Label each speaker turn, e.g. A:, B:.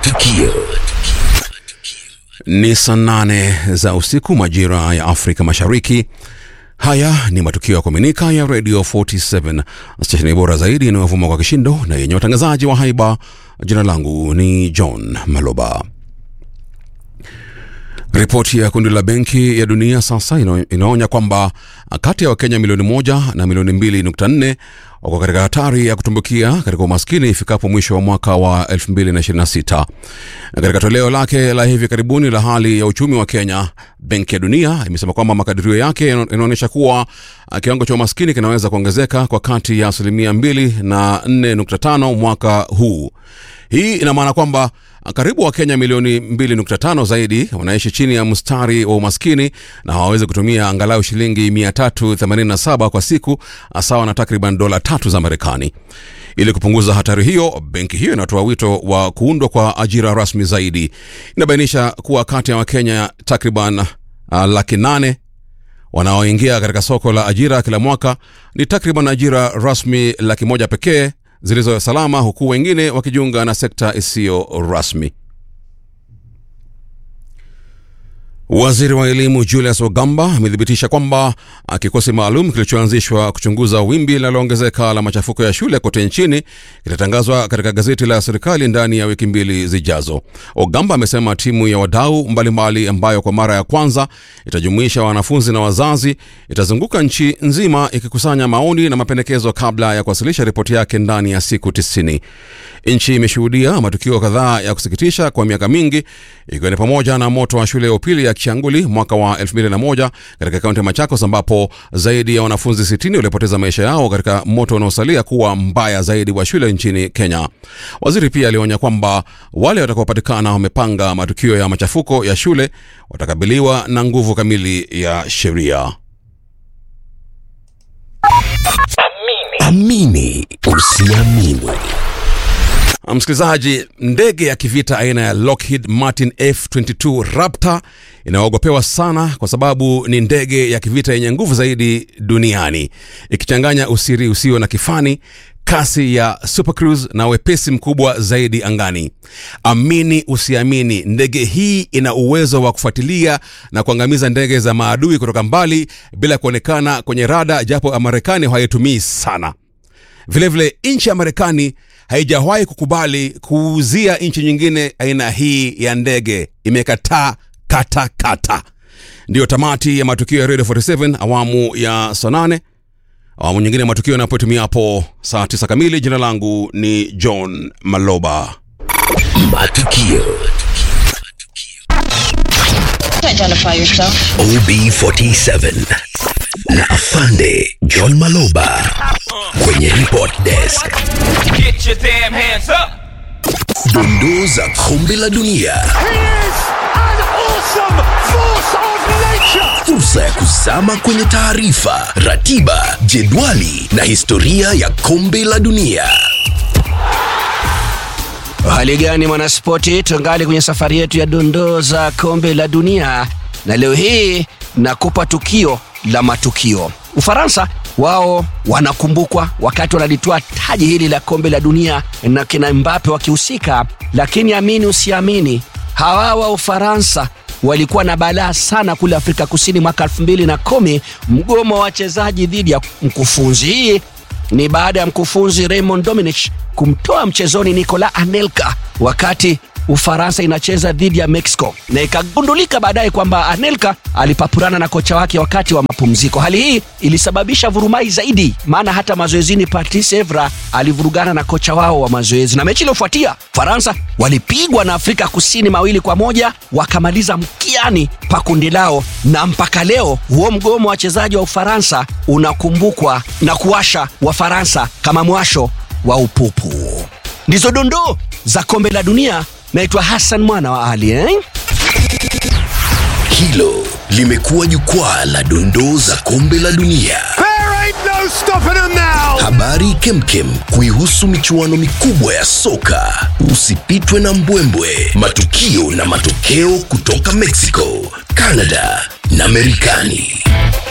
A: Matukio.
B: Ni saa nane za usiku majira ya Afrika Mashariki. Haya ni matukio ya kuaminika ya Radio 47 stesheni bora zaidi inayovuma kwa kishindo na yenye watangazaji wa haiba. Jina langu ni John Maloba. Ripoti ya kundi la Benki ya Dunia sasa ina- inaonya kwamba kati ya Wakenya milioni moja na milioni mbili nukta nne wako katika hatari ya kutumbukia katika umaskini ifikapo mwisho wa mwaka wa 2026. Katika toleo lake la hivi karibuni la hali ya uchumi wa Kenya, Benki ya Dunia imesema kwamba makadirio yake yana- inaonyesha kuwa ah, kiwango cha umaskini kinaweza kuongezeka kwa kati ya asilimia 2 na 4.5 mwaka huu. Hii ina maana kwamba karibu Wakenya milioni 2.5 zaidi wanaishi chini ya mstari wa umaskini na hawawezi kutumia angalau shilingi 387 kwa siku, sawa na takriban dola tatu za Marekani. Ili kupunguza hatari hiyo, benki hiyo inatoa wito wa kuundwa kwa ajira rasmi zaidi. Inabainisha kuwa kati ya Wakenya takriban uh, laki nane wanaoingia katika soko la ajira kila mwaka ni takriban ajira rasmi laki moja pekee zilizo salama, huku wengine wakijiunga na sekta isiyo rasmi. Waziri wa elimu Julius Ogamba amethibitisha kwamba ah, kikosi maalum kilichoanzishwa kuchunguza wimbi linaloongezeka la machafuko ya shule kote nchini kitatangazwa katika gazeti la serikali ndani ya wiki mbili zijazo. Ogamba amesema timu ya wadau mbalimbali ambayo kwa mara ya kwanza itajumuisha wanafunzi na wazazi itazunguka nchi nzima ikikusanya maoni na mapendekezo kabla ya kuwasilisha ripoti yake ndani ya siku tisini. Nchi imeshuhudia matukio kadhaa ya kusikitisha kwa miaka mingi ikiwa ni pamoja na moto wa shule ya upili ya Kianguli mwaka wa 2001 katika kaunti ya Machakos ambapo zaidi ya wanafunzi 60 walipoteza maisha yao katika moto unaosalia kuwa mbaya zaidi wa shule nchini Kenya. Waziri pia alionya kwamba wale watakaopatikana wamepanga matukio ya machafuko ya shule watakabiliwa na nguvu kamili ya sheria.
A: Amini usiamini.
B: Msikilizaji, ndege ya kivita aina ya Lockheed Martin F22 Raptor inaogopewa sana kwa sababu ni ndege ya kivita yenye nguvu zaidi duniani, ikichanganya usiri usio na kifani, kasi ya Super Cruise na wepesi mkubwa zaidi angani. Amini usiamini, ndege hii ina uwezo wa kufuatilia na kuangamiza ndege za maadui kutoka mbali bila kuonekana kwenye rada, japo Marekani hawaitumii sana. Vilevile nchi ya Marekani haijawahi kukubali kuuzia nchi nyingine aina hii ya ndege, imekataa kata kata. Ndiyo tamati ya matukio ya Radio 47 awamu ya saa nane. Awamu nyingine ya matukio yanapotimia hapo saa 9 kamili. Jina langu ni John Maloba.
A: Matukio.
C: Identify yourself.
A: OB47 na Afande John Maloba kwenye report desk.
D: Get your damn hands up!
A: Dondoo za kombe la dunia,
E: He is an awesome force of nature.
A: fursa ya kuzama kwenye taarifa, ratiba, jedwali na historia ya kombe la dunia.
F: Hali gani mwanaspoti, tungali kwenye safari yetu ya dondoo za kombe la dunia, na leo hii nakupa tukio la matukio. Ufaransa wao wanakumbukwa wakati wanalitwaa taji hili la kombe la dunia na kina Mbappe wakihusika, lakini amini usiamini, hawa wa Ufaransa walikuwa na balaa sana kule Afrika Kusini mwaka 2010 mgomo wa wachezaji dhidi ya mkufunzi. Hii ni baada ya mkufunzi Raymond Domenech kumtoa mchezoni Nicolas Anelka wakati Ufaransa inacheza dhidi ya Mexico, na ikagundulika baadaye kwamba Anelka alipapurana na kocha wake wakati wa mapumziko. Hali hii ilisababisha vurumai zaidi, maana hata mazoezini Patrice Evra alivurugana na kocha wao wa mazoezi, na mechi iliyofuatia Faransa walipigwa na Afrika Kusini mawili kwa moja, wakamaliza mkiani pa kundi lao, na mpaka leo huo mgomo wa wachezaji wa Ufaransa unakumbukwa na kuwasha Wafaransa kama mwasho wa upupu. Ndizo dondoo za kombe la dunia. Naitwa Hassan mwana wa Ali eh?
A: Hilo limekuwa jukwaa la dondoo za kombe la dunia.
E: There ain't no stopping them now.
A: Habari kemkem kuihusu michuano mikubwa ya soka. Usipitwe na mbwembwe, matukio na matokeo kutoka Mexico, Canada na Marekani.